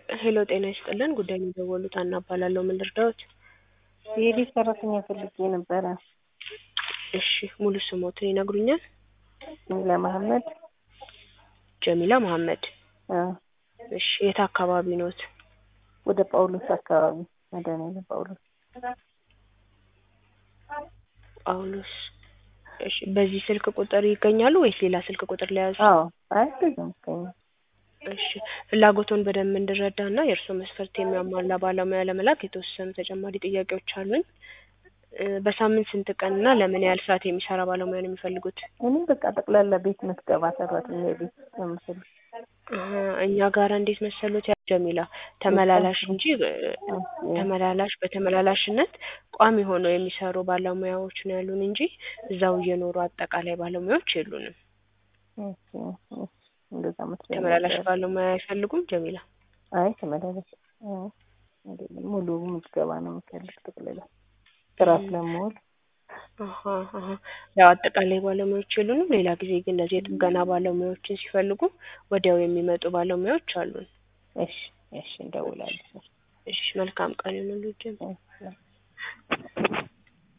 ሄሎ ጤና ይስጥልን ጉዳይ የደወሉት አና እባላለሁ ምን ልርዳዎት የቤት ሰራተኛ ፈልጌ ነበረ። እሺ ሙሉ ስሞትን ይነግሩኛል ጀሚላ መሀመድ ጀሚላ መሀመድ አ እሺ የት አካባቢ ኖት ወደ ጳውሎስ አካባቢ መድኃኒዓለም ጳውሎስ ጳውሎስ እሺ በዚህ ስልክ ቁጥር ይገኛሉ ወይስ ሌላ ስልክ ቁጥር ለያዙ አዎ አይ ብዙም ከኛ እሺ ፍላጎቶን በደንብ እንድረዳ እና የእርስዎ መስፈርት የሚያሟላ ባለሙያ ለመላክ የተወሰኑ ተጨማሪ ጥያቄዎች አሉኝ እ በሳምንት ስንት ቀን እና ለምን ያህል ሰዓት የሚሰራ ባለሙያ ነው የሚፈልጉት እኔ በቃ ጠቅላላ ቤት ምትገባ ሰራተኛ ቤት የምስል አሀ፣ እኛ ጋር እንዴት መሰሎት ያ ጀሚላ ተመላላሽ እንጂ እ ተመላላሽ በተመላላሽነት ቋሚ ሆነው የሚሰሩ ባለሙያዎች ነው ያሉን እንጂ እዛው እየኖሩ አጠቃላይ ባለሙያዎች የሉንም። እንደዛ መስሎኝ ተመላላሽ ነበር። ባለሙያ አይፈልጉም ጀሚላ? አይ ተመላላሽ አይ፣ አይደለም ሙሉ ምዝገባ ነው የምፈልግ ጠቅላላ ስራ ስለምውል አሀ አሀ ያው አጠቃላይ ባለሙያዎች የሉንም። ሌላ ጊዜ ግን እንደዚህ የጥገና ባለሙያዎችን ሲፈልጉ ወዲያው የሚመጡ ባለሙያዎች አሉን። እሺ እሺ እንደውላለን። እሺ መልካም ቀን ይሁንልዎት ጀሚላ።